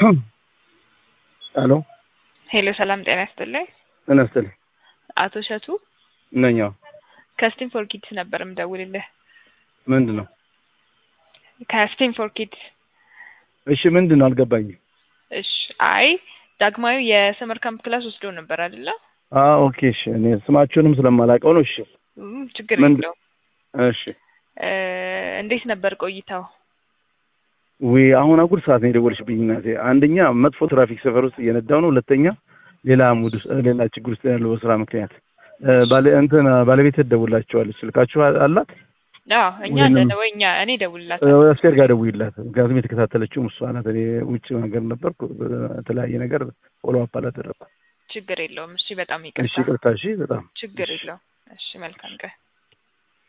ሄሎ ሄሎ፣ ሰላም ጤና ይስጥልኝ። ጤና ይስጥልኝ። አቶ እሸቱ ነኝ። አዎ። ከስቲም ፎር ኪድስ ነበር የምደውልልህ። ምንድን ነው? ከስቲም ፎር ኪድስ። እሺ፣ ምንድን ነው? አልገባኝም። እሺ፣ አይ ዳግማዊ የሰመር ካምፕ ክላስ ወስዶ ነበር አይደለ? አዎ፣ ኦኬ። እሺ፣ እኔ ስማቸውንም ስለማላውቀው ነው። እሺ፣ እም፣ ችግር ምን- የለውም። እሺ። እ፣ እንዴት ነበር ቆይታው? ወይ አሁን አጉል ሰዓት ነው የደወልሽብኝ እናቴ። አንደኛ መጥፎ ትራፊክ ሰፈር ውስጥ እየነዳው ነው። ሁለተኛ ሌላ ሙድ ውስጥ ሌላ ችግር ውስጥ ያለው በስራ ምክንያት እ፣ ባለ እንትን ባለቤት ትደውላቸዋለች። ስልካችሁ አላት? አዎ እኛ ወይንም- አለን ወይ እኛ እኔ ደውልላት እ፣ አስቴር ጋር ደውይላት። ምክንያቱም የተከታተለችውም እሷ ናት። እኔ ውጭ ነገር ነበርኩ። በተለያየ ነገር ፎሎ አፕ አላደረኩም። ችግር የለውም። እሺ በጣም እሺ፣ ይቅርታ። ይቅርታ። እሺ፣ በጣም ችግር የለውም። እሺ መልካም ቀን።